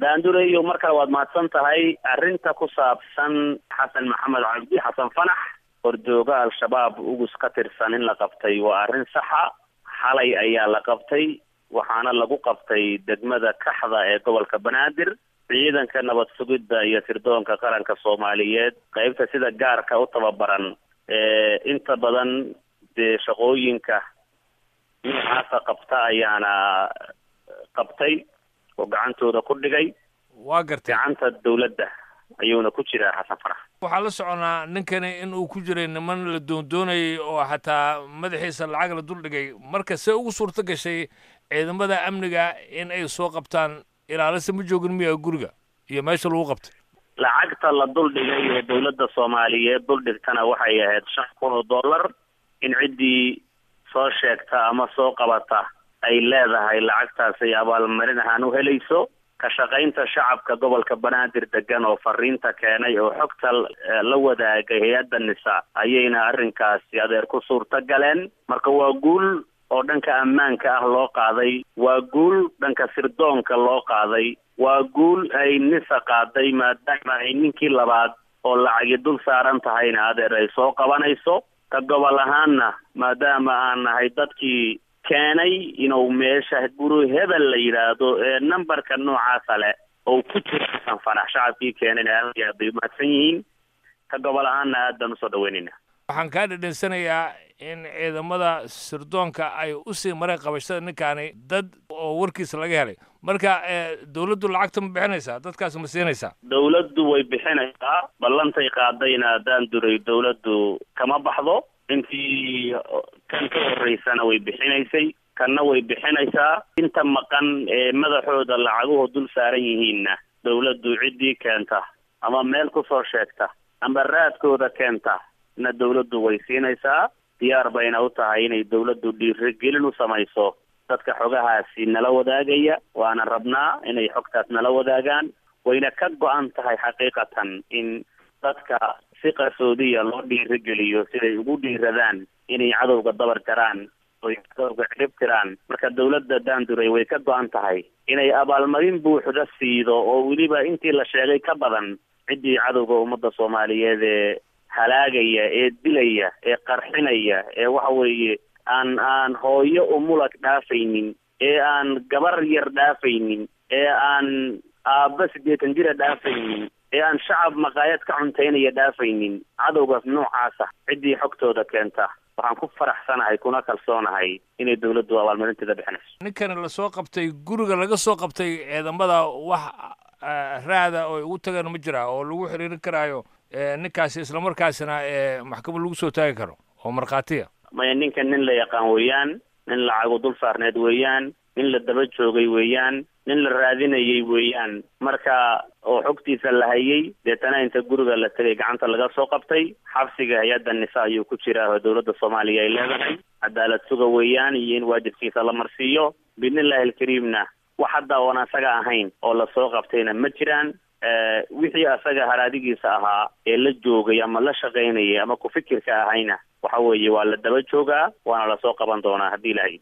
daandureyo mar kale waad mahadsan tahay arrinta ku saabsan xasan maxamed cabdi xasan fanax hordooga al-shabaab ugus ka tirsan in la qabtay waa arrin saxa xalay ayaa la qabtay waxaana lagu qabtay degmada kaxda ee gobolka banaadir ciidanka nabad sugidda iyo sirdoonka qaranka soomaaliyeed qeybta sida gaarka u tababaran ee inta badan dee shaqooyinka noocaasa qabta ayaana qabtay oo gacantooda ku dhigay waa gartay gacanta dawladda ayuuna ku jiraa xasan farax waxaa la soconaa ninkani in uu ku jiray niman la doondoonayay oo xataa madaxiisa lacag la duldhigay marka see ugu suurto gashay ciidamada amniga in ay soo qabtaan ilaalise ma joogin miya guriga iyo meesha lagu qabtay lacagta la duldhigay ee dawladda soomaaliyeed duldhigtana waxay ahayd shan kun oo dollar in ciddii soo sheegta ama soo qabata ay leedahay lacagtaasay abaalmarin ahaan u helayso ka shaqaynta shacabka gobolka banaadir degan oo fariinta keenay oo xogta la wadaagay hay-adda nisa ayayna arrinkaasi adeer ku suurta galeen marka waa guul oo dhanka ammaanka ah loo qaaday waa guul dhanka sirdoonka loo qaaday waa guul ay nisa qaaday maadaama ay ninkii labaad oo lacagi dul saaran tahayna adeer ay soo qabanayso ka gobol ahaanna maadaama aan nahay dadkii keenay inuu meesha guri hebel la yidhaahdo ee numberka noocaasa leh oo ku jira xasan fanax shacabkii keenayna aad iyo aad bay umahadsan yihiin ka gobol ahaanna aad baan usoo dhaweynayna waxaan kaa dhedhensanayaa in ciidamada sirdoonka ay usii mareen qabashada ninkaani dad oo warkiisa laga helay marka dawladdu lacagta ma bixinaysaa dadkaas ma siinaysaa dawladdu way bixinaysaa ballantay qaadayna haddaan duray dawladdu kama baxdo intii kan ka horeysana way bixinaysay kanna way bixinaysaa inta maqan ee madaxooda lacaguhu dul saaran yihiinna dawladdu ciddii keenta ama meel kusoo sheegta ama raadkooda keenta na dawladdu way siinaysaa diyaar bayna u tahay inay dawladdu dhiirigelin u samayso dadka xogahaasi nala wadaagaya waana rabnaa inay xogtaas nala wadaagaan wayna ka go-an tahay xaqiiqatan in dadka si qarsoodiya loo dhiirigeliyo siday ugu dhiiradaan inay cadowga dabar jaraan oy cadowga cirib tiraan marka dawladda daanduray way ka go-an tahay inay abaalmarin buuxda siido oo weliba intii la sheegay ka badan ciddii cadowga ummadda soomaaliyeed ee halaagaya ee dilaya ee qarxinaya ee waxa weeye aan aan hooyo umulag dhaafaynin ee aan gabar yar dhaafaynin ee aan aabba siddeetan jira dhaafaynin ee aan shacab maqaayad ka cuntaynaya dhaafaynin cadowgaas noocaasa ciddii xogtooda keenta waxaan ku faraxsanahay kuna kalsoonahay inay dawladdu abaalmarinteeda bixinayso ninkani lasoo qabtay guriga laga soo qabtay ciidamada wax raada oo ugu tagaan ma jiraa oo lagu xiriirin karaayo ninkaasi islamarkaasina maxkamad lagu soo taagi karo oo markhaatiya maya ninkan nin la yaqaan weeyaan nin lacagu dul saarneed weeyaan nin la daba joogay weeyaan nin la raadinayay weeyaan marka oo xogtiisa la hayay deetana inta guriga la tegay gacanta laga soo qabtay xabsiga hay-adda nisa ayuu ku jiraa oo dawladda soomaaliya ay leedahay cadaalad suga weeyaan iyo in waajibkiisa la marsiiyo biidnillahi alkariimna wax hadda oon asaga ahayn oo lasoo qabtayna ma jiraan wixii asaga haraadigiisa ahaa ee la joogay ama la shaqaynayay ama ku fikirka ahayna waxa weeye waa la daba joogaa waana lasoo qaban doonaa haddii ilahay